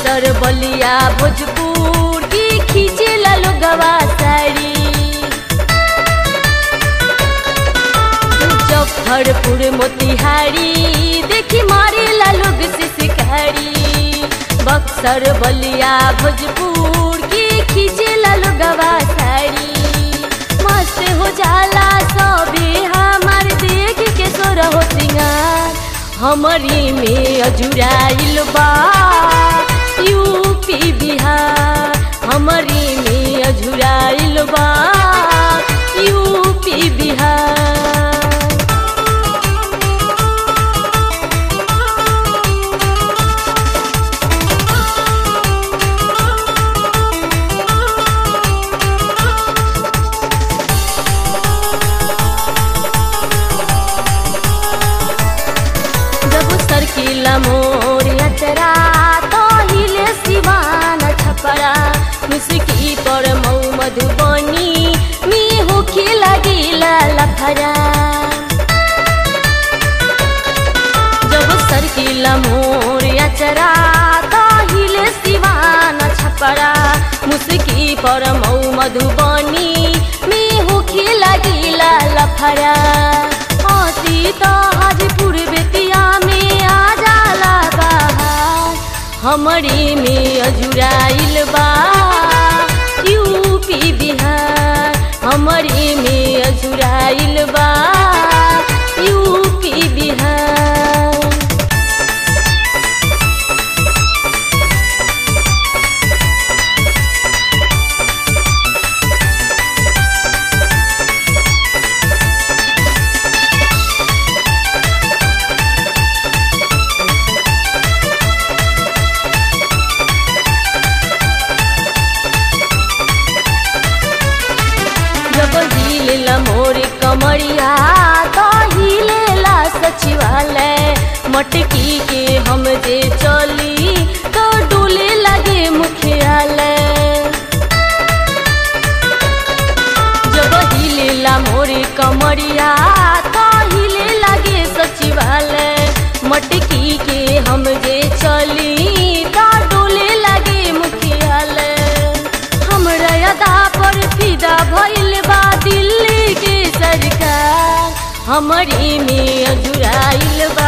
बक्सर बलिया भोजपुर की खींचेला लोगवा साड़ी मुजफ्फरपुर मोतिहारी देखी मारेला लोग से शिकारी बक्सर बलिया भोजपुर की खींचेला लोगवा साड़ी मस्त हो जाला सबे हमार देख के सोर हो सिंगार हमरी में अजुराइल बा यूपी बिहार हमरी में अजुराइल बा यूपी बिहार जब सरकिला मोर अचरा तो हिले सिवान छपरा मुस्की पर मऊ मधुबनी मी होखे लगिला लफरा जब सरकिला मोर अचरा तो हिले सिवान छपरा मुस्की पर मऊ मधुबनी मी होखे लगिला लफरा हसी तो हाजीपुर बेतिया में आ जाला बाहर हमरी में अजुराइल बा यूपी बिहार हमरी में अजुराइल बा यूपी बिहार जब हिलेला मोर कमरिया तो हिलेला सचिवालय मटकी के हम जे चली तो डोले लगे मुखियालय जब हिलेला मोर कमरिया तो हिले लगे सचिवालय मटकी के हम जे चली तो डोले लगे मुखियालय हमरा अदा पर फिदा भइल बा दिल्ली के सरकार हमरी में अजुराइल बा